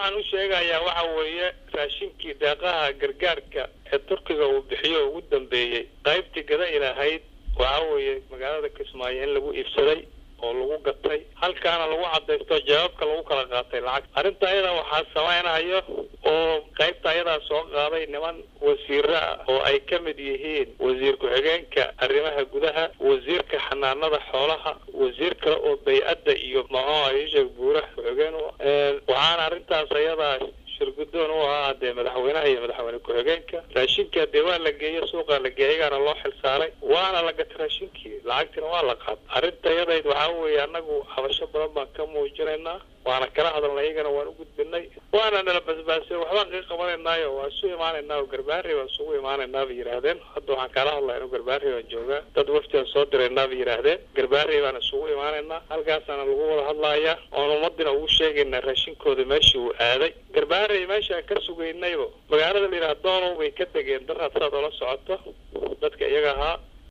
waxaan u sheegayaa waxa weeye raashinkii deeqaha gargaarka ee turkiga uu bixiyo ugu dambeeyey qaybtii gada ilahayd waxa weeye magaalada kismaayo in lagu iibsaday oo lagu gatay halkaana lagu cadaysto jawaabka lagu kala qaatay lacag arrinta ayada waxaa samaynayo oo qaybta ayadaa soo qaaday niman wasiiro ah oo ay ka mid yihiin wasiir ku-xigeenka arrimaha gudaha wasiirka xanaanada xoolaha wasiir kale oo bay-adda iyo maxuuha isheeg buuraha ku-xigeen waxaana arrintaas ayadaa shirgudoon u ahaa dee madaxweynaha iyo madaxweyne ku-xigeenka raashinka dee waa la geeyo suuqa la geeyay ayaana loo xilsaaray waana la gatay raashinkii lacagtina waa la qaad arrinta yadayd waxaa weeye annagu habasho badan baan ka muujinaynaa waana kala hadalnay iyagana waan u gudbinay waana nala basbaasay waxbaan kaga qabanaynaayo waa isu imaanaynaa oo garbaari baan isugu imaanaynaa bay yidhaahdeen hadda waxaan kala hadlaya inu garbaari baan joogaa dad waftiaan soo diraynaa bay yidhaahdeen garbaari baan isugu imaanaynaa halkaasaana lagu wada hadlaaya oon ummadina ugu sheegaynaa raashinkooda meeshii uu aaday garbaari meeshaan ka sugaynaybo magaalada la yidhaha doonow bay ka degeen daraad saad oola socoto dadka iyaga ahaa